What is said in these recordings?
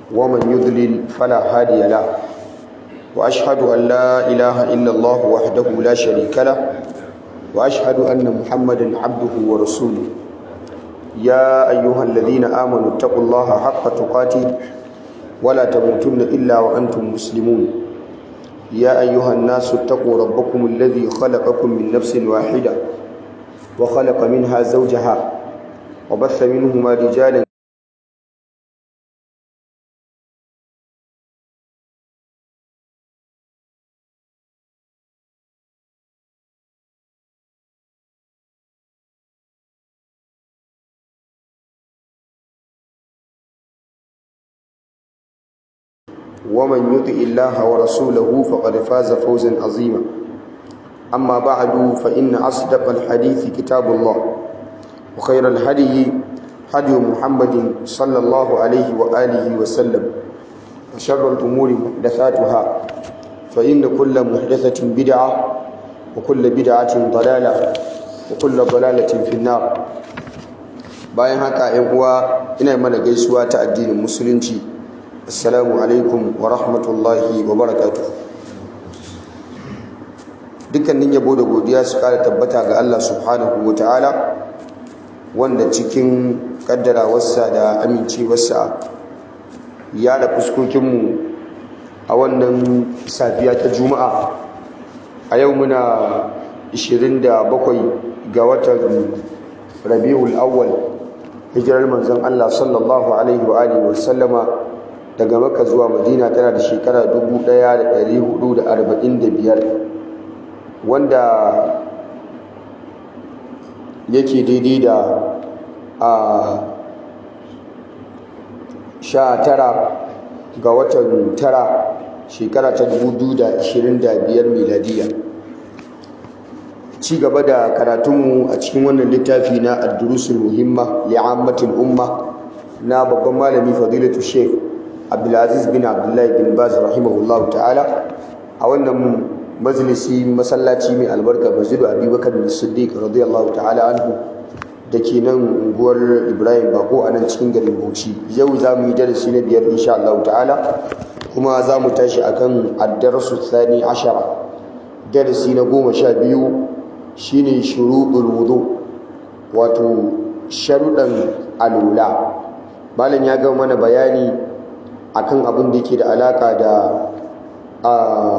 ومن يضلل فلا هادي له وأشهد أن لا إله إلا الله وحده لا شريك له وأشهد أن محمدا عبده ورسوله يا أيها الذين آمنوا اتقوا الله حق تقاته ولا تموتن إلا وأنتم مسلمون يا أيها الناس اتقوا ربكم الذي خلقكم من نفس واحدة وخلق منها زوجها وبث منهما رجالا ومن يطع الله ورسوله فقد فاز فوزا عظيما أما بعد فإن أصدق الحديث كتاب الله وخير الهدي هدي محمد صلى الله عليه وآله وسلم وشر الأمور محدثاتها فإن كل محدثة بدعة وكل بدعة ضلالة وكل ضلالة في النار bayan haka ‘yan uwa ina mana gaisuwa ta addinin musulunci assalamu alaikum wa rahmatullahi wa barakatu dukkanin yabo da godiya su kara tabbata ga Allah subhanahu wa ta'ala wanda cikin kaddarawarsa da amincewarsa ya da fuskokinmu a wannan safiya ta juma'a a yau muna 27 ga watan rabi'ul awwal hijirar manzon Allah sallallahu alaihi wa alihi wa sallama daga Makka zuwa Madina tana da shekara 1445 wanda yake daidai da a sha tara ga watan tara shekara ta 2025 miladiya ci gaba da karatunmu a cikin wannan littafi na ad-durusul muhimma li'ammatil umma na babban malami fadilatu sheikh abdulaziz bin abdullahi bin baz rahimahullahu ta'ala a wannan majalisi masallaci mai albarka masjidu abubakar bin siddiq radiyallahu ta'ala anhu da ke nan unguwar ibrahim bako a nan cikin garin bauchi yau za mu yi darasi na biyar insha Allah ta'ala kuma za mu tashi akan ad-darasu thani ashara darasi na goma sha biyu shine shuruɗul wudu wato sharuɗan alula malam ya ga mana bayani akan abin da yake da alaka da a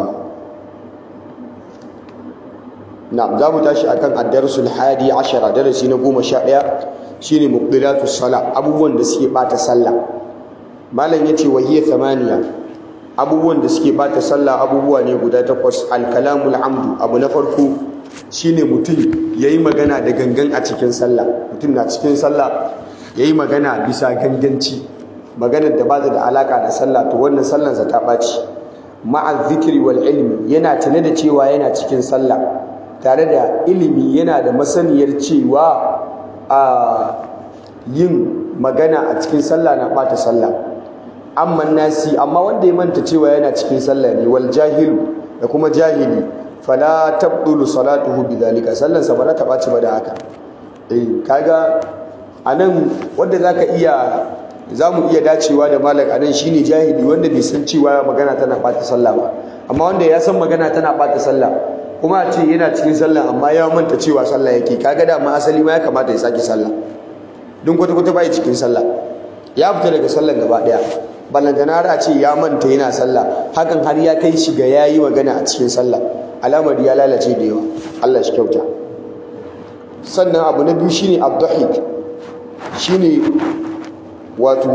na za mu tashi akan ad-darsul hadi ashara darasi na goma sha ɗaya shine muqbilatus sala abubuwan da suke bata sallah malam yace wa hiya thamaniya abubuwan da suke bata sallah abubuwa ne guda takwas al-kalamul amdu abu na farko shine mutum yayi magana da gangan a cikin sallah mutum na cikin sallah yayi magana bisa ganganci maganar da ba da alaka da sallah to wannan sallansa ta ɓaci ma'a zikiri wal ilmi yana tare da cewa yana cikin sallah tare da ilimi yana da masaniyar cewa a yin magana a cikin sallah na ɓata sallah amma nasi amma wanda ya manta cewa yana cikin sallah ne wal jahilu da kuma jahili fala tabdulu salatuhu bidhalika sallansa ba ta ɓaci ba da haka eh kaga anan wanda zaka iya za mu iya dacewa da malam anan shine jahili wanda bai san cewa magana tana ɓata sallah ba amma wanda ya san magana tana ɓata sallah kuma a ce yana cikin sallah amma ya manta cewa sallah yake kaga da ma asali ma ya kamata ya sake sallah don kwata kwata bai cikin sallah ya fita daga sallah gaba daya ballantana a ce ya manta yana sallah hakan har ya kai shi ga yayi magana a cikin sallah alamar ya lalace da yawa Allah shi kyauta sannan abu na biyu shine abdahik shine wato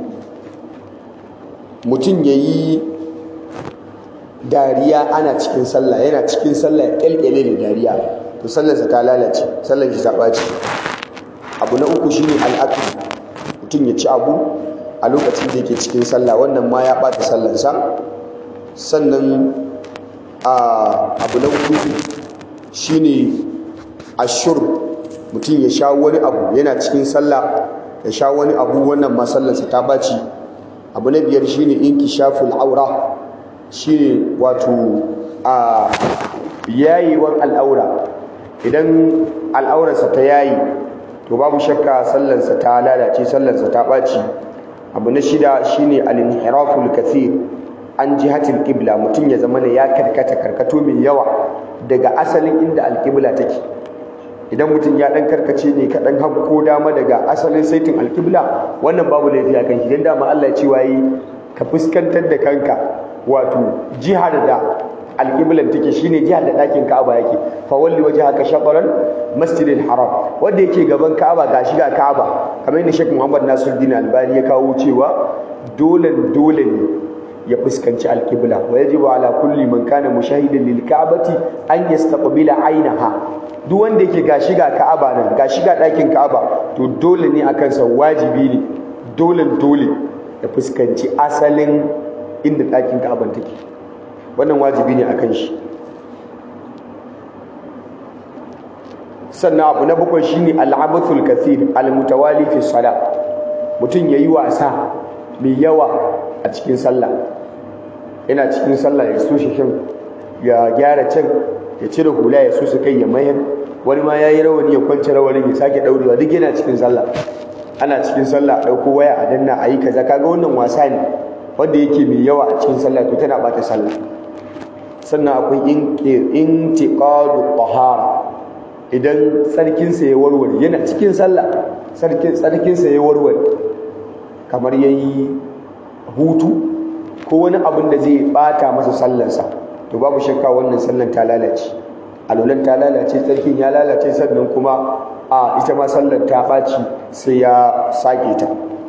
mutum ya yi dariya ana cikin sallah yana cikin sallah ya kyalkyale da dariya to sallarsa ta lalace sallar shi ta ɓaci abu na uku shine al'aql mutum ya ci abu a lokacin da yake cikin sallah wannan ma ya ɓata sallarsa sannan abu na uku shine ashur mutum ya sha wani abu yana cikin sallah ya sha wani abu wannan ma sallarsa ta ɓaci abu na biyar shine inkishaful aura shine wato a yayewar al'aura idan al'aurarsa ta yayi to babu shakka sallarsa ta lalace sallarsa ta ɓaci abu na shida shine al-inhiraful kathir an jihatil qibla mutum ya zama ya karkata karkato mai yawa daga asalin inda al-qibla take idan mutum ya dan karkace ne ka dan ko dama daga asalin saitin al-qibla wannan babu laifi a kan shi dan dama Allah ya ce wayi ka fuskantar da kanka wato jihar da alƙiblan take shine jihar da ɗakin Ka'aba yake fa walli wajhaka shatran masjidil haram wanda yake gaban Ka'aba ga shiga Ka'aba kamar yadda Sheikh Muhammad Nasiruddin Albani ya kawo cewa dole dole ne ya fuskanci alƙibla wa yajibu ala kulli man kana mushahidan lil Ka'bati an yastaqbila ainaha duk wanda yake ga shiga Ka'aba nan ga shiga ɗakin Ka'aba to dole ne akan sa wajibi ne dole dole ya fuskanci asalin inda ɗakin Ka'aban take wannan wajibi ne akan shi sannan abu na bakwai shine al'abathul kathir almutawali fi salat mutum yayi wasa mai yawa a cikin sallah yana cikin sallah ya so shin ya gyara can ya cire hula ya so su kai ya mayar wani ma yayi rawani ya kwance rawanin ya sake daurewa duk yana cikin sallah ana cikin sallah dauko waya a danna ayi kaza kaga wannan wasa ne wanda yake mai yawa a cikin sallah to tana bata sallah sannan akwai intiqadu tahara idan tsarkinsa ya warware yana cikin sallah tsarkinsa ya warware kamar yayi hutu ko wani abin da zai bata masa sallarsa to babu shakka wannan sallan ta lalace alulan ta lalace tsarkin ya lalace sannan kuma a ita ma sallar ta ɓaci sai ya sake ta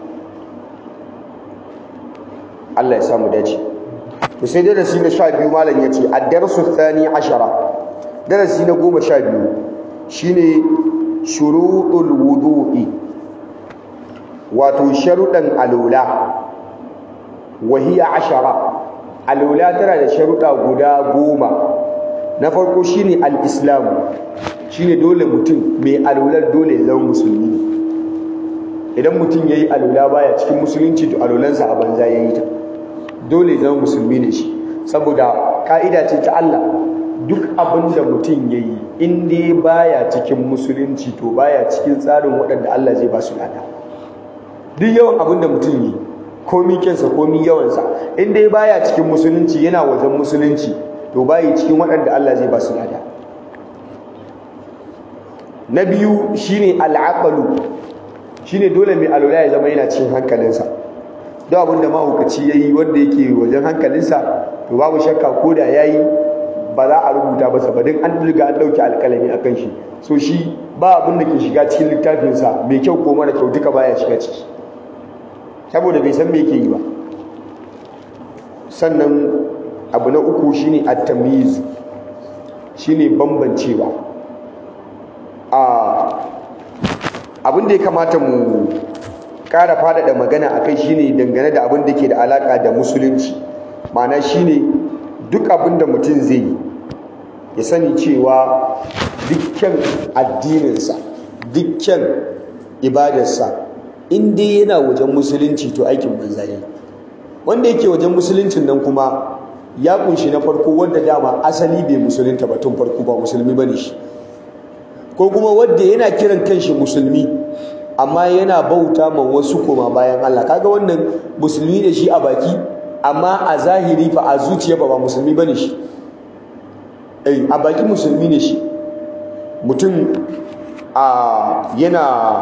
Allah ya samu dace to sai darasi na sha biyu malam ya ce ad-darsu thani ashara darasi na goma sha biyu shine shuruɗul wudu'i wato sharuɗan alula wahiya ashara alula tana da sharuɗa guda goma na farko shine al-islam shine dole mutum mai alular dole zama musulmi idan mutum yayi alula baya cikin musulunci to alulansa a banza yayi ta dole zama musulmi ne shi saboda ka'ida ce ta Allah duk abin da mutum ya yi in dai baya cikin musulunci to baya cikin tsarin waɗanda Allah zai ba su lada duk yawan abin da mutum yi komi kyansa komi yawansa in dai baya cikin musulunci yana wajen musulunci to bayi cikin waɗanda Allah zai ba su lada na biyu shine al'aqalu shine dole mai alwala ya zama yana cikin hankalinsa duk abin da mahaukaci ya yi wanda yake wajen hankalinsa to babu shakka ko da ya yi ba za a rubuta masa ba don an riga an ɗauki alƙalami a kan shi so shi ba abin da ke shiga cikin littafinsa mai kyau ko mara kyau duka baya shiga ciki saboda bai san me yake yi ba sannan abu na uku shine at-tamyiz shine bambancewa a abin da ya kamata mu ƙara faɗaɗa magana a kai shine dangane da abin da ke da alaƙa da musulunci ma'ana shine duk abin da mutum zai yi ya sani cewa dukkan addininsa dukkan ibadarsa in dai yana wajen musulunci to aikin banza ne wanda yake wajen musuluncin nan kuma ya kunshi na farko wanda dama asali bai musulunta ba tun farko ba musulmi bane shi ko kuma wanda yana kiran kanshi musulmi amma yana bauta ma wasu koma bayan Allah kaga wannan musulmi ne shi a baki amma a zahiri fa a zuciya ba ba musulmi bane shi eh a baki musulmi ne shi mutum a yana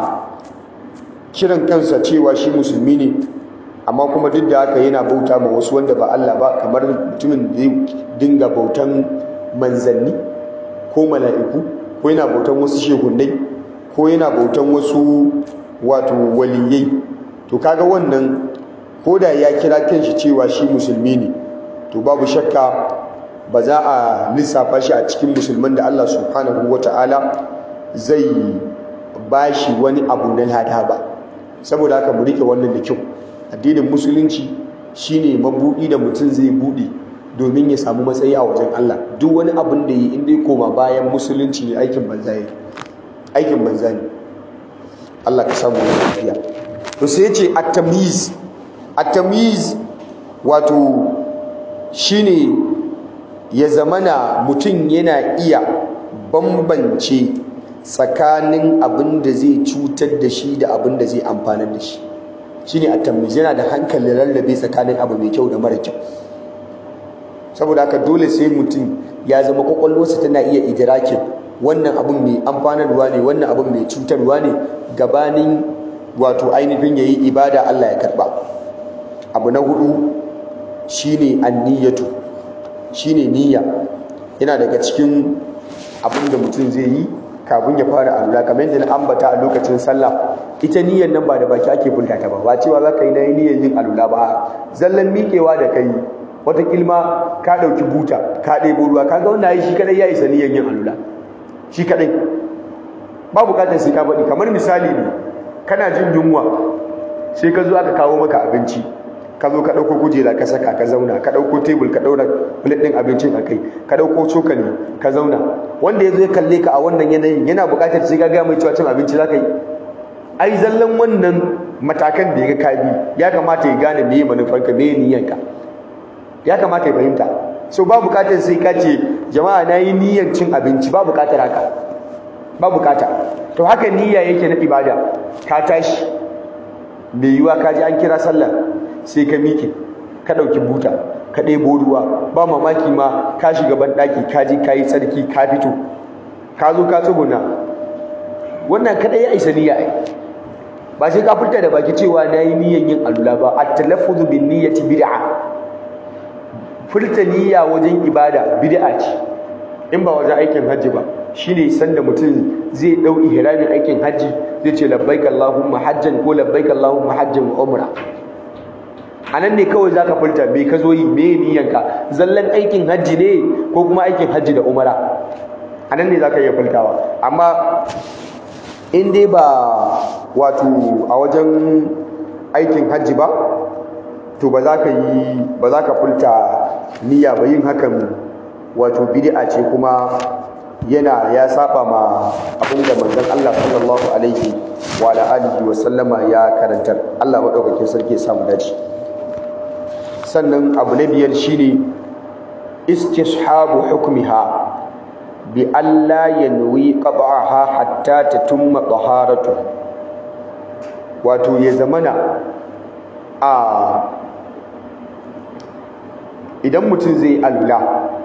kiran kansa cewa shi musulmi ne amma kuma duk da haka yana bauta ma wasu wanda ba Allah ba kamar mutumin da ya dinga bautan manzanni ko mala'iku ko yana bautan wasu shehunai ko yana bautan wasu wato waliyai to kaga wannan ko da ya kira kanshi cewa shi musulmi ne to babu shakka ba za a lissafa shi a cikin musulman da Allah subhanahu wata'ala zai bashi wani abu na lada ba saboda haka mu rike wannan da kyau addinin musulunci shine mabudi da mutum zai bude domin ya samu matsayi a wajen Allah duk wani abin da yi in dai koma bayan musulunci ne aikin banza ne aikin banza ne Allah ka samu lafiya to sai yace at-tamyiz at-tamyiz wato shine ya zamana mutum yana iya bambance tsakanin abin da zai cutar da shi da abin da zai amfanar da shi shine at-tamyiz yana da hankali lallabe tsakanin abu mai kyau da mara kyau saboda haka dole sai mutum ya zama kwakwalwarsa tana iya idrakin wannan abun mai amfanarwa ne wannan abun mai cutarwa ne gabanin wato ainihin yayi ibada Allah ya karba abu na hudu shine an-niyyatu shine niyya yana daga cikin abin da mutum zai yi kafin ya fara alula kamar yadda na ambata a lokacin sallah ita niyyar nan ba da baki ake fulta ta ba ba cewa za ka yi na yi niyyar yin alula ba zallan miƙewa da kai wata kilma ka ɗauki buta ka ɗebo ruwa ka ga wanda ya yi shi kadai ya isa niyyar yin alula shi kadai ba bukatar sai ka faɗi kamar misali ne kana jin yunwa sai ka zo aka kawo maka abinci ka zo ka ɗauko kujera ka saka ka zauna ka ɗauko tebul ka ɗaura plate ɗin abincin a kai ka ɗauko cokali ka zauna wanda ya zo ya kalle ka a wannan yanayin yana buƙatar sai ka gaya mai cewa cin abinci za ka yi ai zallan wannan matakan da ya ga kabi ya kamata ya gane meye manufarka meye niyyanka ya kamata ya fahimta so ba buƙatar sai ka ce jama'a na yi niyyar cin abinci ba buƙatar haka ba buƙata to haka niyya yake na ibada ka tashi mai yiwa ka ji an kira sallah sai ka miƙe ka ɗauki buta ka ɗebo ruwa ba mamaki ma ka shiga banɗaki ka je ka yi tsarki ka fito ka zo ka tsuguna wannan kaɗai ya isa niyya ai ba sai ka furta da baki cewa na yi niyyan yin alula ba a talaffuzu bin niyyati bid'a furta niyya wajen ibada bid'a ce in ba wajen aikin hajji ba shine sanda mutum zai ɗau ihramin aikin hajji zai ce labbaik allahumma hajjan ko labbaik allahumma hajjan wa umra a nan ne kawai za ka furta me ka zo yi me niyanka zallan aikin hajji ne ko kuma aikin hajji da umara a nan ne za ka iya furtawa amma in dai ba wato a wajen aikin hajji ba to ba za ka yi ba za ka furta niyya ba yin hakan wato bid'a ce kuma yana ya saba ma abin da manzon Allah sallallahu alaihi wa alihi wa sallama ya karantar Allah madaukakin sarki ya samu dace sannan abu na biyar shine istishabu hukmiha bi alla yanwi qad'aha hatta tatumma taharatu wato ya zamana a idan mutum zai alula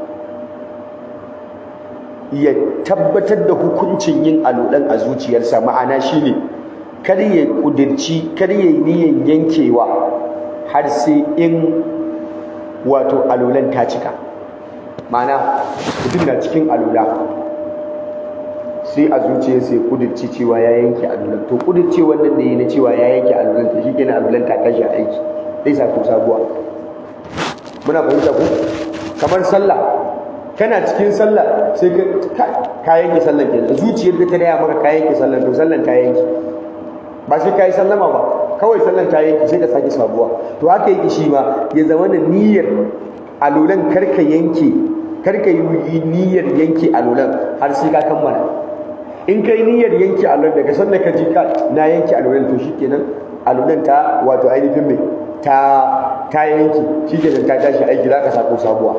ya tabbatar da hukuncin yin alulan a zuciyarsa ma'ana shine kar ya kudirci kar ya niyan yankewa har sai in wato alulan ta cika ma'ana mutum na cikin alula sai a zuciyarsa ya kudirci cewa ya yanke alulan to kudirce wannan da yi na cewa ya yanke alulan to shi kenan alulan ta tashi aiki zai sa ku sabuwa muna fahimta ku kamar sallah kana cikin sallah sai ka ka yanke sallan kenan zuciyar da ta daya maka ka yanke sallan to sallan ta yanke ba sai ka yi sallama ba kawai sallan ta yanke sai ka sake sabuwa to haka yake shi ma ya zama da niyyar alulan karka yanke karka yi niyyar yanke alulan har sai ka kammala in kai niyyar yanke alulan daga sanda ka ji ka na yanke alulan to shikenan alulan ta wato ainihin mai ta ta yanke shikenan ta tashi aiki za ka sako sabuwa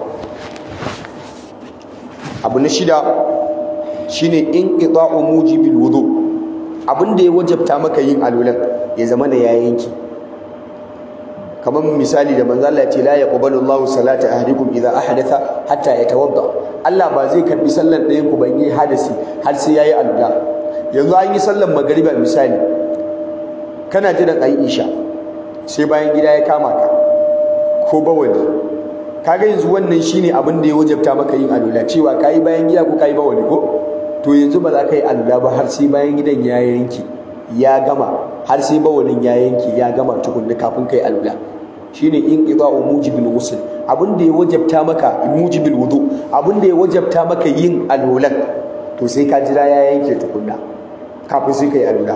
abu na shida shine in qita'u mujibil wudu abin da ya wajabta maka yin alulan ya zama da ya yanki kamar misali da manzo Allah ya ce la yaqbalu Allahu salata ahadikum idza ahdatha hatta yatawadda Allah ba zai karbi sallar ɗayan ku ban yi hadasi har sai yayi alula yanzu an yi sallar magariba misali kana jiran ayi isha sai bayan gida ya kama ka ko bawali kaga yanzu wannan shine abin da ya wajabta maka yin alula cewa kai bayan gida ko kai bawali ko to yanzu ba za ka yi alula ba har sai bayan gidan ya yanki ya gama har sai bawalin ya yanki ya gama tukunna kafin kai alula shine in qida'u mujibil ghusl abin da ya wajabta maka mujibil wudu abin da ya wajabta maka yin alulan to sai ka jira ya yanke tukunna kafin sai kai alula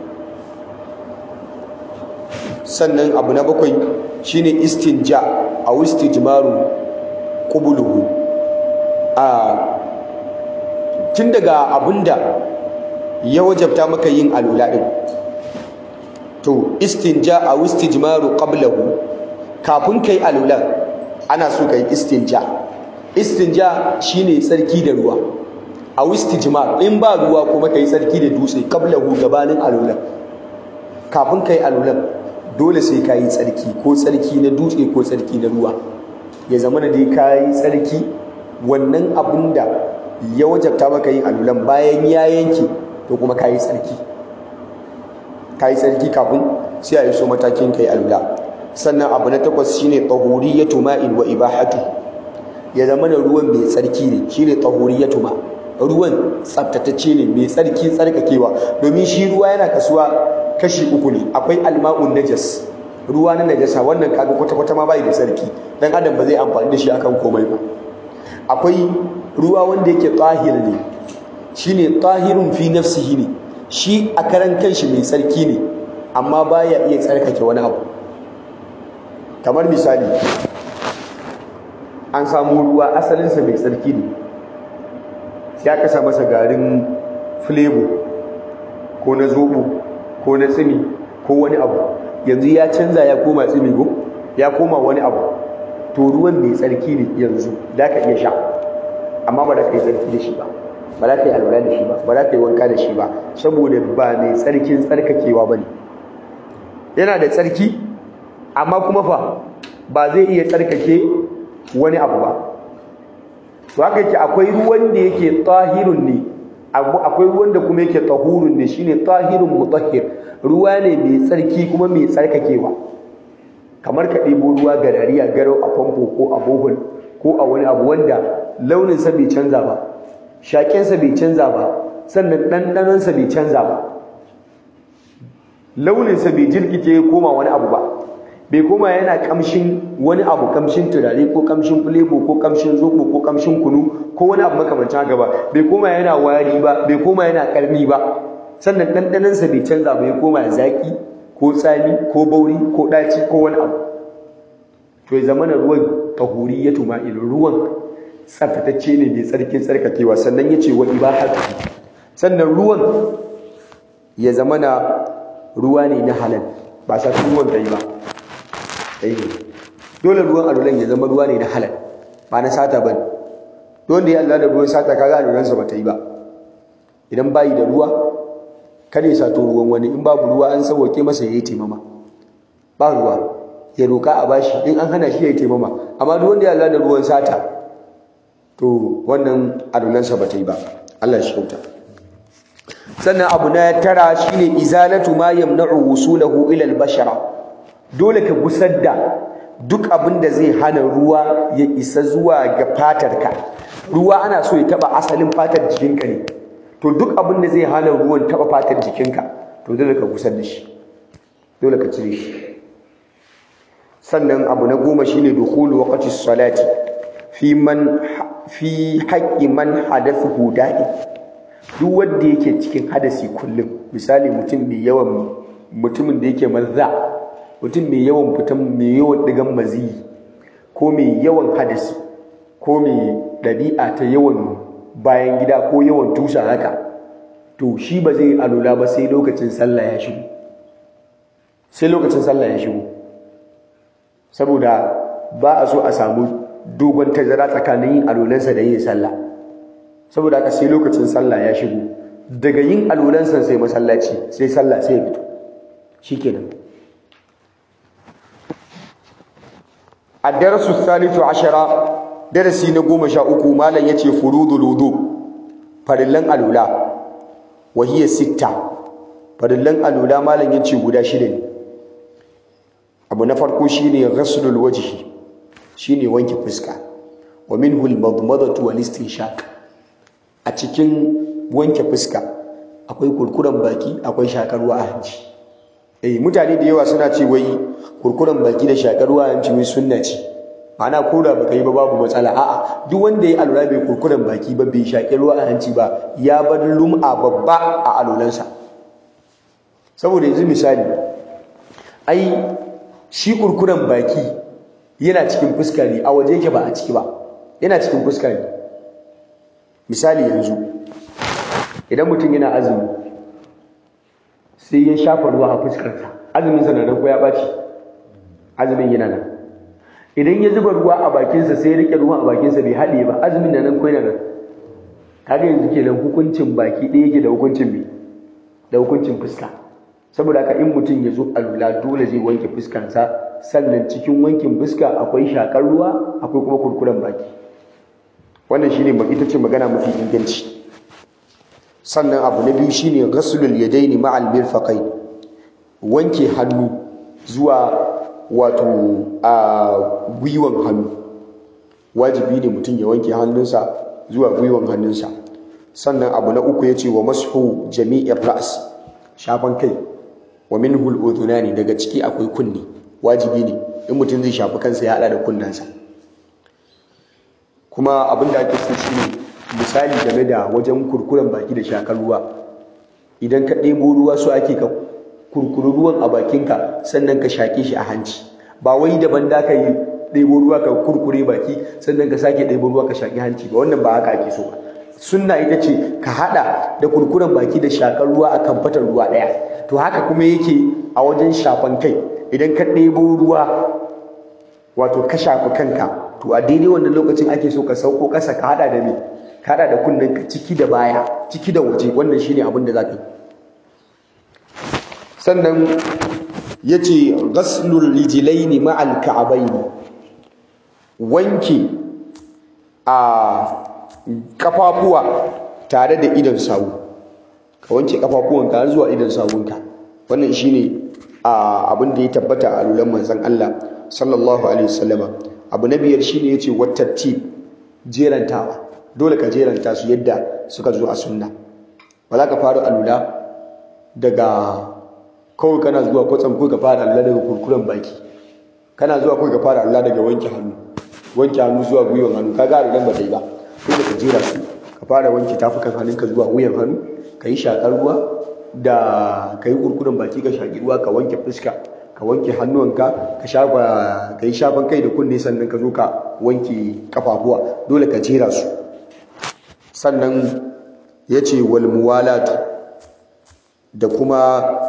sannan abu na bakwai shine istinja a istijmaru qubuluhu a tun daga abinda ya wajabta maka yin alula din to istinja a istijmaru qablahu kafin kai alula ana so kai istinja istinja shine tsarki da ruwa a istijmar in ba ruwa kuma kai tsarki da dutse qablahu gabanin alula kafin kai alulan dole sai ka yi tsarki ko tsarki na dutse ko tsarki na ruwa ya zama da dai ka yi tsarki wannan abin da ya wajabta maka yin alulan bayan ya yanke to kuma ka yi tsarki ka yi tsarki kafin sai a yi so matakin ka yi alula sannan abu na takwas shine tahuriyatu ma'in wa ibahatu ya zama da ruwan mai tsarki ne shine tahuriyatu ma ruwan tsaftatacce ne mai tsarki tsarkakewa domin shi ruwa yana kasuwa kashi uku ne akwai alma'un najas ruwa na najasa wannan kaga kwata-kwata ma bai da tsarki dan adam ba zai amfani da shi akan komai ba akwai ruwa wanda yake tahir ne shine tahirun fi nafsihi ne shi a karan kanshi mai tsarki ne amma baya iya tsarkake wani abu kamar misali an samu ruwa asalinsa mai tsarki ne sai aka sa masa garin flavor ko na zobo ko na tsimi ko wani abu yanzu ya canza ya koma tsimi ko ya koma wani abu to ruwan mai tsarki ne yanzu da ka iya sha amma ba da ka yi tsarki da shi ba ba za ka yi alwala da shi ba ba za ka yi wanka da shi ba saboda ba mai tsarkin tsarkakewa ba ne yana da tsarki amma kuma fa ba zai iya tsarkake wani abu ba to haka yake akwai ruwan da yake tahirun ne akwai ruwan da kuma yake tahurun ne shine tahirun mutahhir ruwa ne mai tsarki kuma mai tsarkakewa kamar ka ɗebo ruwa garari a garau a famfo ko a bohol ko a wani abu wanda launinsa bai canza ba shaƙensa bai canza ba sannan ɗanɗanonsa bai canza ba launinsa bai jirkice ya koma wani abu ba bai koma yana kamshin wani abu kamshin turare ko kamshin fulebo ko kamshin zobo ko kamshin kunu ko wani abu makamancin haka ba bai koma yana wari ba bai koma yana karni ba sannan ɗanɗanonsa bai canza ba ya koma zaƙi ko tsami ko bauri ko ɗaci ko wani abu to ya zama na ruwan tahuri ya tuma ruwan tsaftatacce ne mai tsarkin tsarkakewa sannan ya ce wa ibahatu sannan ruwan ya zama na ruwa ne na halal ba sa ruwan ta yi ba dole ruwan alulan ya zama ruwa ne na halal ba na sata ba don da ya Allah da ruwan sata kaga alulansa ba ta yi ba idan bayi da ruwa kada ya sato ruwan wani in babu ruwa an sauwake masa ya yi taimama ba ruwa ya roƙa a bashi in an hana shi ya yi taimama amma duk wanda ya Allah da ruwan sata to wannan adulansa ba ta yi ba Allah shi kyauta sannan abu na tara shine izalatu ma yamna'u wusulahu ila al-bashara dole ka gusar da duk abin da zai hana ruwa ya isa zuwa ga fatarka ruwa ana so ya taba asalin fatar jikinka ne to duk abin da zai hana ruwan taba fatar jikinka to dole ka gusar da shi dole ka cire shi sannan abu na goma shine dukhulu waqti salati fi man fi haƙƙi man hadathuhu da'i duk wanda yake cikin hadasi kullum misali mutum mai yawan mutumin da yake mazza mutum mai yawan fitan mai yawan digan maziyi ko mai yawan hadasi ko mai ɗabi'a ta yawan bayan gida ko yawan tusa haka to shi ba zai alula ba sai lokacin sallah ya shigo sai lokacin sallah ya shigo saboda ba a so a samu dogon tazara tsakanin yin alolansa da yin sallah saboda haka sai lokacin sallah ya shigo daga yin alolansa sai masallaci sai sallah sai ya fito shikenan ad-darasu thalithu ashara darasi na goma sha uku malam yace furudul wudu farillan alula wa hiya sitta farillan alula malam yace guda shida ne abu na farko shine ghaslul wajhi shine wanke fuska wa minhu al-madmadatu wal istinshaq a cikin wanke fuska akwai kurkuren baki akwai shakarwa a hanci eh mutane da yawa suna ce wai kurkuren baki da shakarwa a hanci wai sunna ce ma'ana ko da baka yi ba babu matsala a'a duk wanda ya alura bai kurkuren baki ba bai shakarwa a hanci ba ya bar lum'a babba a alulansa saboda yanzu misali ai shi kurkuren baki yana cikin fuska ne a waje yake ba a ciki ba yana cikin fuska ne misali yanzu idan mutum yana azumi sai ya shafa ruwa a fuskarsa azumin sa nan ko ya baci azumin yana nan idan ya zuba ruwa a bakinsa sai ya rike ruwa a bakinsa bai haɗe ba azumin nan ko yana nan kaga yanzu kenan hukuncin baki ɗaya yake da hukuncin me da hukuncin fuska saboda haka in mutum ya zo alula dole zai wanke fuskansa sannan cikin wankin fuska akwai shakar ruwa akwai kuma kurkuren baki wannan shine ita ce magana mafi inganci sannan abu na biyu shine ghaslul yadaini ma'al mirfaqain wanke hannu zuwa wato a gwiwan hannu wajibi ne mutum ya wanke hannunsa zuwa gwiwan hannunsa sannan abu na uku yace wa mashu jami'ir ra's shafan kai wa minhu al-udhunani daga ciki akwai kunni wajibi ne in mutum zai shafi kansa ya hada da kunnansa kuma abin da ake so shine misali game da wajen kurkuren baki da shakar ruwa idan ka ɗebo ruwa su ake ka kurkuru ruwan a bakinka sannan ka shaƙe shi a hanci ba wai daban da ka yi ɗebo ruwa ka kurkure baki sannan ka sake ɗebo ruwa ka shaƙi hanci ba wannan ba haka ake so ba sunna ita ce ka haɗa da kurkuren baki da shakar ruwa a kan fatar ruwa ɗaya to haka kuma yake a wajen shafan kai idan ka ɗebo ruwa wato ka shafi kanka to a daidai wannan lokacin ake so ka sauko ƙasa ka haɗa da me ka haɗa da kunnen ka ciki da baya ciki da waje wannan shine abin da za ka yi sannan ya ce ghaslul rijilaini ma'al ka'abaini wanke a kafafuwa tare da idan sawu ka wanke kafafuwanka har zuwa idan sawunka wannan shine abin da ya tabbata a lulan manzon Allah sallallahu alaihi wasallama abu na biyar shine yace wattati jerantawa dole ka jeranta su yadda suka zo a sunna ba za ka fara alula daga kawai kana zuwa kwatsam ko ka fara alula daga kurkuren baki kana zuwa ko ka fara alula daga wanke hannu wanke hannu zuwa gwiwan hannu kaga alulan ba ta yi ba dole ka jera su ka fara wanke tafukan hannunka zuwa wuyan hannu ka yi shakar ruwa da ka yi kurkuren baki ka shaƙi ruwa ka wanke fuska ka wanke hannuwanka ka shafa ka yi shafan kai da kunne sannan ka zo ka wanke kafafuwa dole ka jera su sannan ya ce wal muwalatu da kuma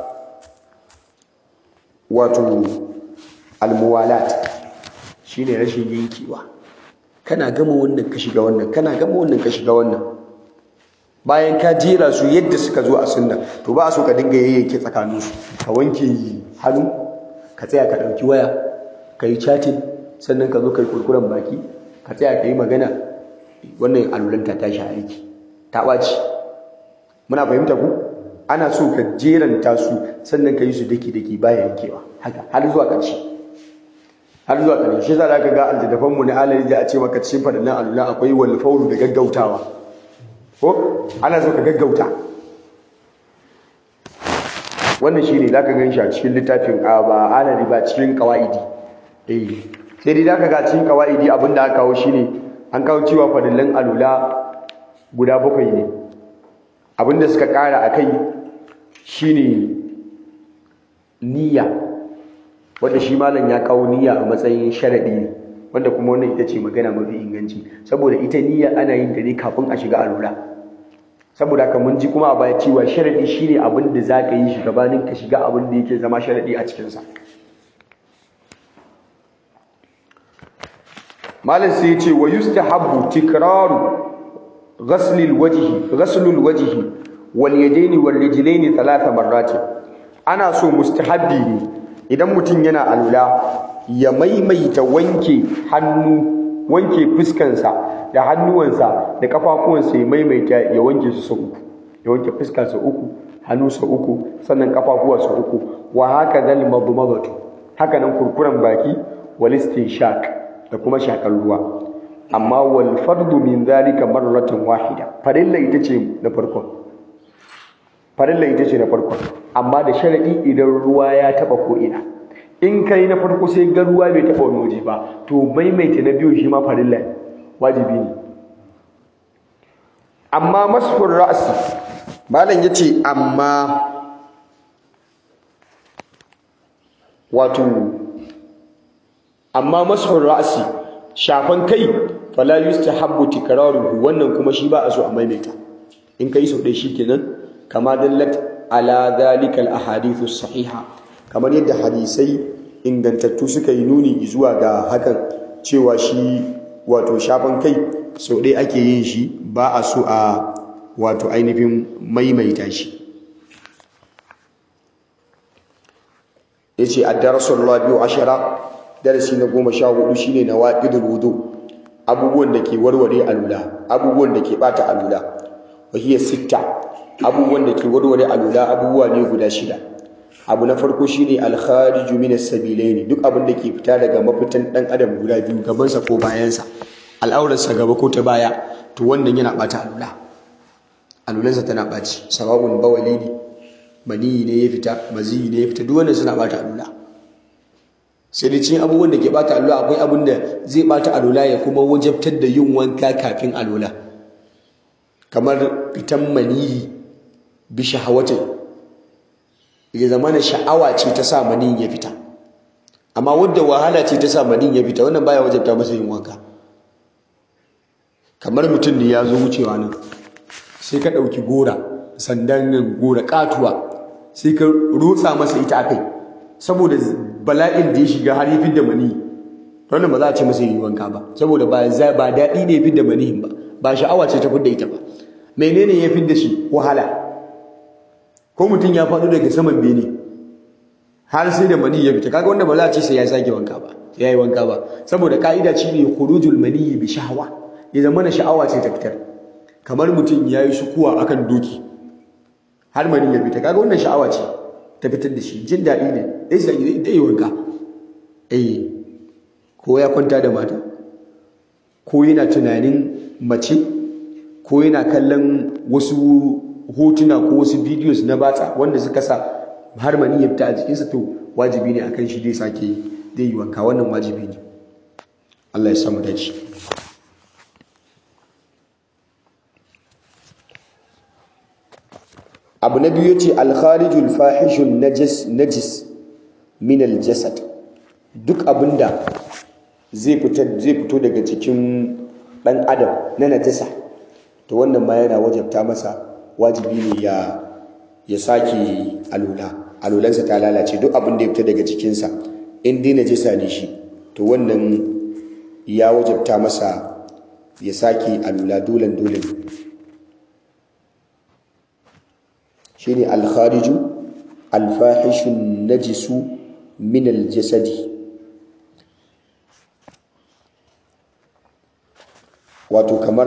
wato almuwalat shine rashin yankewa kana gama wannan ka shiga wannan kana gama wannan ka shiga wannan bayan ka jera su yadda suka zo a sunna to ba a so ka dinga yayyanke tsakaninsu ka wanke hannu ka tsaya ka ɗauki waya ka yi chatting sannan ka zo ka yi kurkuren baki ka tsaya ka yi magana wannan alulanta ta shi aiki ta ɓaci muna fahimta ku ana so ka jeranta su sannan ka yi su daki-daki baya yankewa haka har zuwa ƙarshe har zuwa ƙarshe shi za ka ga aljadafan mu na alayi da a ce maka cikin faɗinnan alula akwai wal faulu da gaggautawa ko ana so ka gaggauta wannan shine za ka gan shi a cikin littafin ba ana riba cikin kawaidi eh sai dai za ka ga cikin kawaidi abin da aka kawo shine an kawo cewa faɗinnan alula guda bakwai ne abin da suka ƙara a kai shine niyya wanda shi malam ya kawo niyya a matsayin sharaɗi ne wanda kuma wannan ita ce magana mafi inganci saboda ita niyya ana yin ta ne kafin a shiga alura saboda haka mun ji kuma a baya cewa sharaɗi shine abin da za ka yi shi gabanin ka shiga abin da yake zama sharaɗi a cikinsa malam sai ya ce wa yustahabbu tikraru ghaslil wajhi ghaslul wajhi wal yadaini wal rijlaini thalatha marrat ana so mustahabbi ne idan mutum yana alula ya maimaita wanke hannu wanke fuskansa da hannuwansa da kafafuwansa ya maimaita ya wanke su sau uku ya wanke fuska sau uku hannu sau uku sannan kafafuwa sau uku wa haka zal madmadatu haka nan kurkuren baki wal istinshaq da kuma shakar ruwa amma wal fardu min zalika marratan wahida farilla ita ce na farkon farilla ita ce na farkon amma da sharadi idan ruwa ya taba ko ina in kai na farko sai ga ruwa bai taba wani waje ba to maimaita na biyu shi ma farilla wajibi ne amma masfur ra'si malam yace amma wato amma masfur ra'si shafan kai fala yustahabbu tikraruhu wannan kuma shi ba a so a maimaita in kai sau ɗaya shikenan kama dallat ala dhalikal ahadithu sahiha kamar yadda hadisai ingantattu suka yi nuni zuwa ga hakan cewa shi wato shafan kai sau ɗaya ake yin shi ba a so a wato ainihin maimaita shi yace ad-darasul rabi'u ashara darasi na goma sha hudu shine nawaqidul wudu abubuwan da ke warware alula abubuwan da ke bata alula wa hiya sitta abubuwan da ke warware alula abubuwa ne guda shida abu na farko shine al-khariju min as-sabilain duk abin da ke fita daga mafitan dan adam guda biyu gabansa ko bayansa al'aurarsa gaba ko ta baya to wannan yana bata alula alulansa tana baci sababun bawali ne maniyi ne ya fita maziyi ne ya fita duk wannan suna bata alula sai da cikin abubuwan da ke bata alula akwai abin da zai bata alula ya kuma wajabtar da yin wanka kafin alula kamar fitan maniyi bi shahawatin ya zama na sha'awa ce ta sa maniyin ya fita amma wadda wahala ce ta sa maniyin ya fita wannan baya wajabta masa yin wanka kamar mutum ne ya zo wucewa nan sai ka ɗauki gora sandan nan gora katuwa sai ka rutsa masa ita akai saboda bala'in da ya shiga har ya fidda mani wannan ba za a ce masa yi wanka ba saboda ba ba daɗi ne ya fidda manihin ba ba sha'awa ce ta fidda ita ba menene ya fidda shi wahala ko mutum ya faɗo daga saman bene har sai da mani ya fita kaga wanda ba za a ce sai ya sake wanka ba sai ya yi wanka ba saboda ka'ida shi ne khurujul mani bi shahwa ya zama na sha'awa ce ta fitar kamar mutum ya yi sukuwa akan doki har mani ya fita kaga wannan sha'awa ce ta fitar da shi jin daɗi ne dai sai dai wanka eh ko ya kwanta da mata ko yana tunanin mace ko yana kallon wasu hotuna ko wasu videos na batsa wanda suka sa har mani ya fita a jikinsa to wajibi ne akan shi dai sake dai yi wanka wannan wajibi ne Allah ya samu dace abu na biyu ce alkharijul fahishun najis najis min aljasad duk abinda zai fita zai fito daga cikin dan adam na najasa to wannan ma yana wajabta masa wajibi ne ya ya sake alula alulansa ta lalace duk abin da ya fita daga cikinsa in dai najasa ne shi to wannan ya wajabta masa ya sake alula dolan dolan shine al-khariju al-fahishun najisu min al-jasadi wato kamar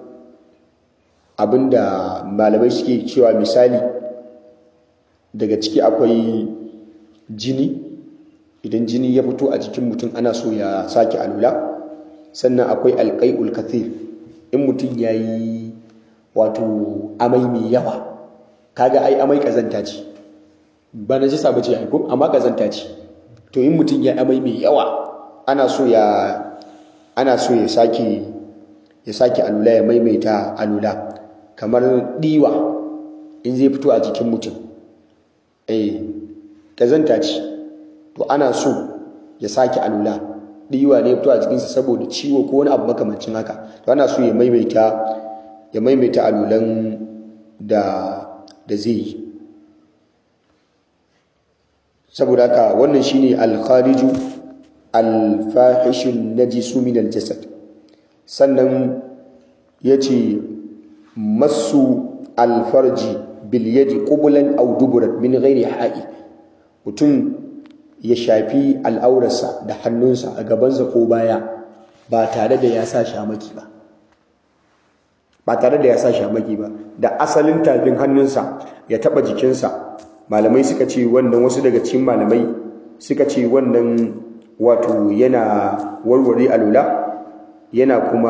abinda malamai suke cewa misali daga ciki akwai jini idan jini ya fito a jikin mutum ana so ya sake alula sannan akwai alƙai'ul kathir in mutum ya yi wato amai mai yawa kaga ai amai kazanta ce ba na jisa ba ce aiko amma kazanta ce to in mutum ya amai mai yawa ana so ya ana so ya sake ya sake alula ya maimaita alula kamar diwa in zai fito a jikin mutum eh kazanta ce to ana so ya sake alula diwa ne fito a jikinsa saboda ciwo ko wani abu makamancin haka to ana so ya maimaita ya maimaita alulan da da zai yi saboda haka wannan shine al-khariju al-fahishun najisu min al-jasad sannan yace masu al-farji bil yadi qublan aw duburan min ghairi ha'i mutum ya shafi al'aurarsa da hannunsa a gabansa ko baya ba tare da ya sa shamaki ba ba tare da ya sa shamaki ba da asalin tafin hannunsa ya taba jikinsa malamai suka ce wannan wasu daga cikin malamai suka ce wannan wato yana warware alula yana kuma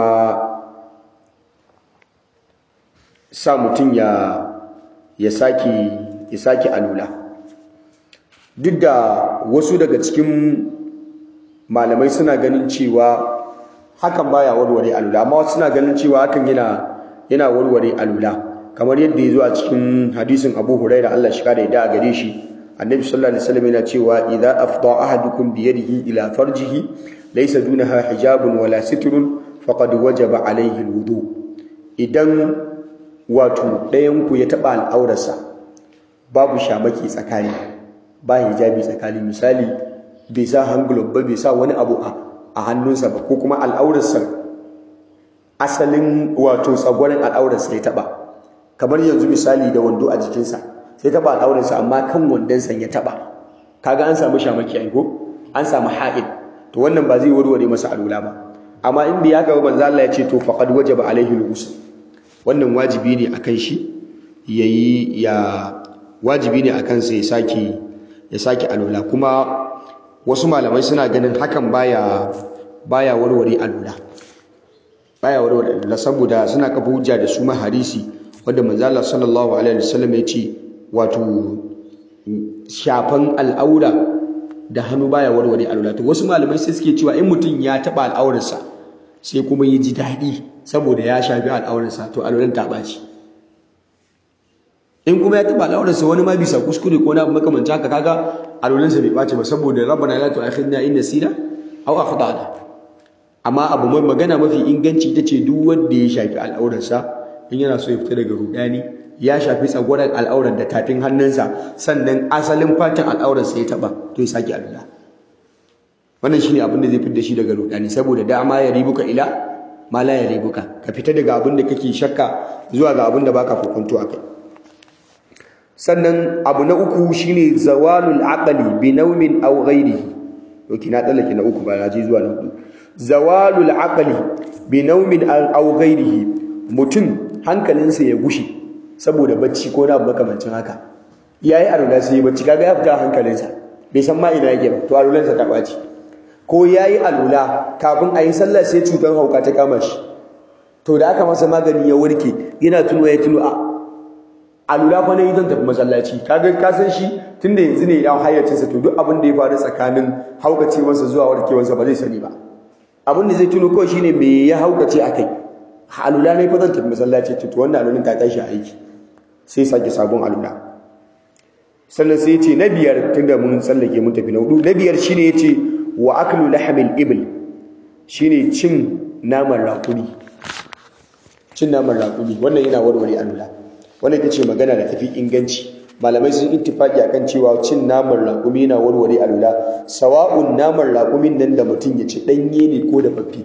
sa mutum ya ya sake ya sake alula duk da wasu daga cikin malamai suna ganin cewa hakan baya warware alula amma wasu suna ganin cewa hakan yana yana warware alula kamar yadda ya zo a cikin hadisin Abu Hurairah Allah shi kada ya gare shi Annabi sallallahu alaihi wasallam yana cewa idza afda ahadukum bi yadihi ila farjihi laysa dunaha hijabun wala sitrun faqad wajaba alaihi alwudu idan wato ɗayan ku ya taba al'aurarsa babu shamaki tsakani ba hijabi tsakani misali bai sa hangulub ba bai sa wani abu a hannunsa ba ko kuma al'aurarsa asalin wato tsagwaron al'aurarsa ya taba kamar yanzu misali da wando a jikinsa sai taba al'aurarsa amma kan wandonsa ya taba kaga an samu shamaki ai ko an samu ha'id to wannan ba zai warware masa alula ba amma in bai haka ba manzo Allah ya ce to faqad wajaba alaihi al-ghusl wannan wajibi ne akan shi yayi ya wajibi ne akan sa ya saki ya saki alula kuma wasu malamai suna ganin hakan baya baya warware alula baya warware alula saboda suna kafa hujja da su maharisi wanda manzo Allah sallallahu alaihi wasallam ya ce wato shafan al'aura da hannu baya warware alula to wasu malamai sai suke cewa in mutum ya taba al'aurarsa sai kuma ya ji daɗi saboda ya shafi al'aurarsa to alulan ta ɓaci in kuma ya taba al'aurarsa wani ma bisa kuskure ko na abu makamanta haka kaga alulansa bai ɓaci ba saboda rabbana la tu'akhidna in nasina aw akhtana amma abu mai magana mafi inganci ita ce duk wanda ya shafi al'aurarsa in yana so ya fita daga rudani ya shafi tsagwaron al'aurar da tafin hannunsa sannan asalin fatan al'aurarsa ya taba to ya sake alula wannan shine abin da zai fitar da shi daga rudani saboda dama ya ribuka ila ma la ya ribuka ka fita daga abin da kake shakka zuwa ga abin da baka kokonto akai sannan abu na uku shine zawalul aqli bi nawmin aw ghairihi doki na tsallake na uku ba na je zuwa na hudu zawalul aqli bi nawmin aw ghairihi mutum hankalinsa ya gushe saboda bacci ko na makamancin haka yayi arula sai bacci kaga ya fita hankalinsa bai san ma ina yake ba to arulansa ta baci ko yayi alula kafin ayi sallah sai cutar hauka ta kama shi to da aka masa magani ya warke yana tuno ya tuno a alula fa ne zan tafi masallaci kaga ka san shi tunda yanzu ne ya hayyacinsa to duk abin da ya faru tsakanin haukacewarsa zuwa warkewarsa ba zai sani ba abin da zai tuno kawai shine me ya haukace akai alula ne fa zan tafi masallaci to wannan alulun ta tashi aiki sai sake sabon alula sannan sai ce na biyar tunda mun tsallake mun tafi na hudu na biyar shine yace wa aklu lahmil ibl shine cin naman raƙumi cin naman raƙumi wannan yana warware alula wannan ita ce magana da tafi inganci malamai sun ittifaki akan cewa cin naman raƙumi yana warware alula sawa'un naman raƙumin nan da mutum ya ci ɗanye ne ko da fafi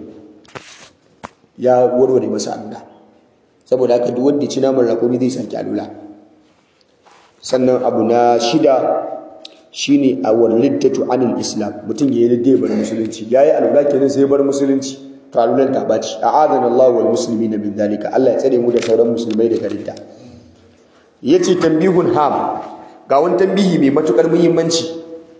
ya warware masa alula saboda haka duk wanda ya ci naman raƙumi zai sake alula sannan abu na shida shine a walittatu anil islam mutum ya yi da bar musulunci yayi alula kenan sai bar musulunci to alulan ta baci a'adana Allah wal muslimina min dalika Allah ya tsare mu da sauran musulmai daga ridda yace tambihun ham ga wani tambihi mai matukar muhimmanci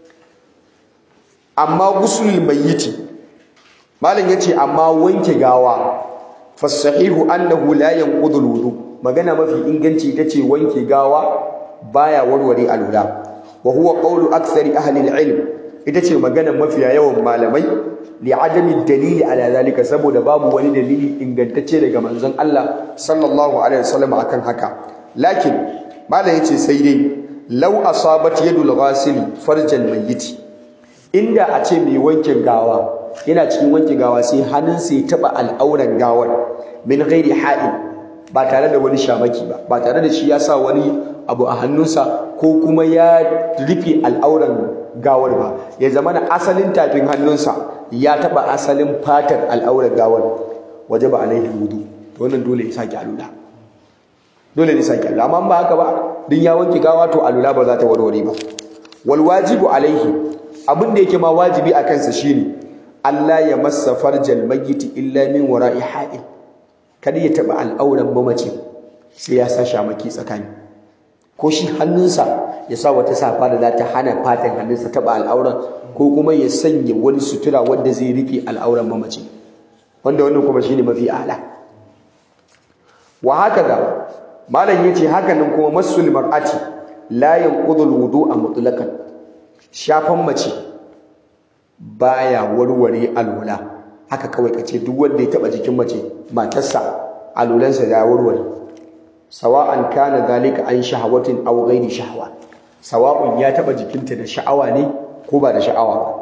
amma gusulul mayyiti malam yace amma wanke gawa fasahihu annahu la yanqudu alwudu magana mafi inganci tace wanke gawa baya warware alula wa huwa qawlu akthari ahli alilm ita ce magana mafiya yawan malamai li adami dalili ala zalika saboda babu wani dalili ingantacce daga manzon Allah sallallahu alaihi wasallam akan haka lakin malam yace sai dai law asabat yadul ghasili farjal mayyit inda a ce mai wankin gawa yana cikin wanke gawa sai hannunsa ya taba al'auran gawar min ghairi ha'il ba tare da wani shamaki ba ba tare da shi ya sa wani abu a hannunsa ko kuma ya rufe al'auran gawar ba ya zama na asalin tafin hannunsa ya taba asalin fatar al'auran gawar waje ba alaihi wudu to wannan dole ya sake alula dole ne sake alula amma ba haka ba din ya wanke gawa to alula ba za ta warware ba wal wajibu alaihi abin da yake ma wajibi a kansa shine Allah ya massa farjal mayyiti illa min wara'i ha'il kada ya taba al'auran mamaci sai ya sa shamaki tsakani ko shi hannunsa ya sa wata safa da za ta hana fatan hannunsa taba al'auran ko kuma ya sanya wani sutura wanda zai rufe al'auran mamaci wanda wannan kuma shine mafi ala wa hakaza malam yace haka nan kuma masul mar'ati la yanqudul wudu'a mutlaqan shafan mace baya warware alwala haka kawai kace duk wanda ya taba jikin mace matarsa alulansa ya warware sawa'an kana zalika an shahawatin aw ghairi shahwa sawa'un ya taba jikinta da sha'awa ne ko ba da sha'awa ba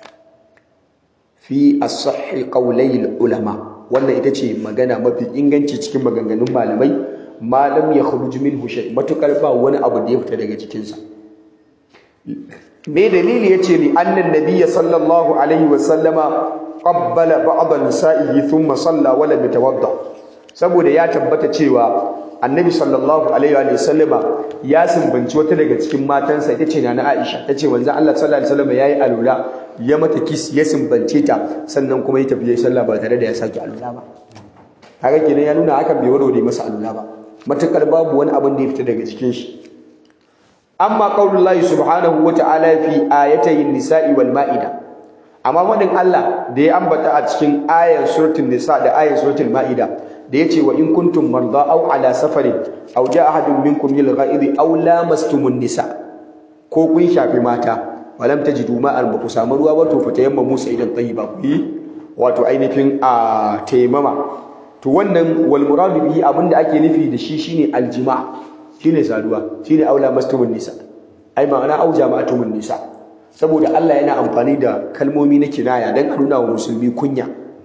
fi as-sahhi qawlay ulama wannan ita ce magana mafi inganci cikin maganganun malamai malam ya khuruj minhu shay matukar ba wani abu da ya fita daga jikinsa me dalili yace li annan nabiyya sallallahu alaihi wa sallama qabbala ba'd nisa'ihi thumma salla wa lam yatawadda saboda ya tabbata cewa annabi sallallahu alaihi wa sallama ya sumbanci wata daga cikin matansa ita ce na Aisha tace manzon Allah sallallahu alaihi wa sallama yayi alula ya mata kis ya sumbance ta sannan kuma ya tafi ya sallah ba tare da ya saki alula ba haka kenan ya nuna hakan bai warware masa alula ba matakar babu wani abin da ya fita daga cikin shi amma qaulullahi subhanahu wa ta'ala fi ayatayn nisa'i wal ma'ida amma wadin Allah da ya ambata a cikin ayar suratul nisa da ayar suratul ma'ida da yace wa in kuntum marda aw ala safarin aw jaa ahadun minkum lil ghaibi aw lamastumun nisa ko kun shafi mata walam tajidu ma'an ba ku samu ruwa ba to fita yamma musa idan tayyiba ku yi wato ainihin a taimama to wannan wal muradu bihi abinda ake nufi da shi shine aljima shine saduwa shine aula mastumun nisa ai ma'ana au jama'atumun nisa saboda Allah yana amfani da kalmomi na kinaya dan a nuna wa musulmi kunya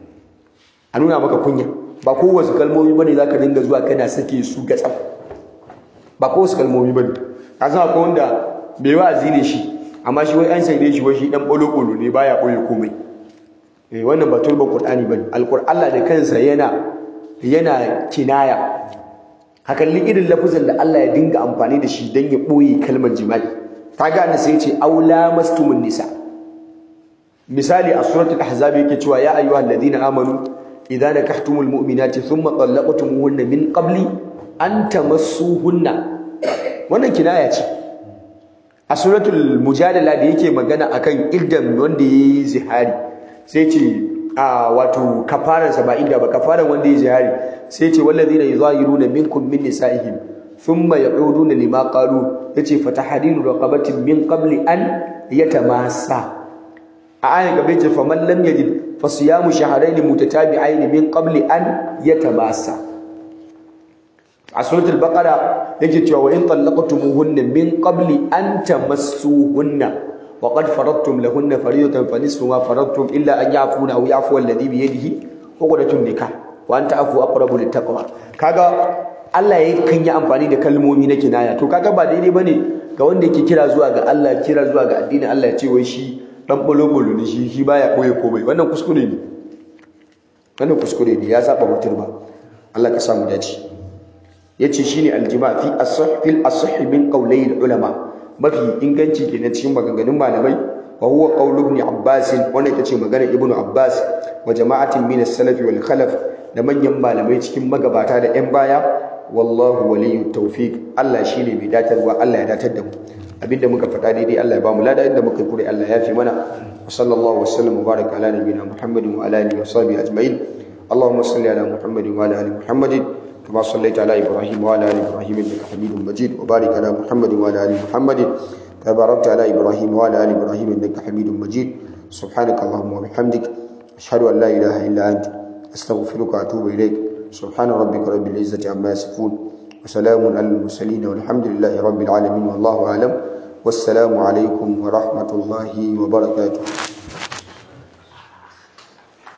a nuna maka kunya ba kowace kalmomi bane zaka dinga zuwa kana sake su gatsam ba kowace kalmomi bane ka san akwai wanda bai wa'azi ne shi amma shi wai an sai shi wai shi dan bolo bolo ne baya koyi komai eh wannan ba turba qur'ani bane alqur'an Allah da kansa yana yana kinaya hakan li irin lafuzan da Allah ya dinga amfani da shi dan ya boye kalmar jima'i kaga annabi sai ya ce aula mastumun nisa misali a suratul ahzab yake cewa ya ayyuhal ladina amanu idza nakahtumul mu'minati thumma talaqtumuhunna min qabli an tamassuhunna wannan kinaya ce a suratul mujadala da yake magana akan ildan wanda yayi zihari sai ce a wato kafaran sa ba inda ba kafaran wanda yayi zihari sai ce wallazina yuzahiruna minkum min nisaihim thumma ya'uduna lima qalu yace fatahadilu raqabatin min qabli an yatamassa a ayin gaba ce faman lam yajid fasiyamu shahrayn mutatabi'ain min qabli an yatamassa a suratul baqara yake cewa wa in talaqtumuhunna min qabli an tamassuhunna wa qad faradtum lahunna faridatan fa nisfu ma faradtum illa an ya'funa aw ya'fu alladhi bi yadihi uqdatun nikah wa anta afu aqrabu littaqwa kaga Allah ya kan yi amfani da kalmomi na kinaya to kaga ba daidai bane ga wanda yake kira zuwa ga Allah kira zuwa ga addinin Allah ya ce wai shi dan bolo-bolo ne shi shi baya koye komai wannan kuskure ne wannan kuskure ne ya saba mutum ba Allah ka samu dace yace shine aljima fi as-sahh fil as-sahh min qawlay ulama mafi inganci kenan cikin maganganun malamai wa huwa qawl ibn abbas wannan ita ce maganar ibn abbas wa jama'atin min as-salaf wal khalaf da manyan malamai cikin magabata da yan baya wallahu waliyyu tawfiq Allah shine mai datarwa Allah ya datar da mu abinda muka faɗa daidai Allah ya ba mu lada inda muka yi kure Allah ya fi mana wa sallallahu wa sallam wa baraka ala nabiyina muhammadin wa ala alihi wa sahbihi ajma'in اللهم صل على محمد وعلى ال محمد كما صليت على ابراهيم وعلى ال ابراهيم انك حميد مجيد وبارك على محمد وعلى ال محمد كما باركت على ابراهيم وعلى ال ابراهيم انك حميد مجيد سبحانك اللهم وبحمدك اشهد ان لا اله الا انت استغفرك واتوب اليك سبحان ربك رب العزه عما يصفون وسلام على المرسلين والحمد لله رب العالمين والله اعلم والسلام عليكم ورحمه الله وبركاته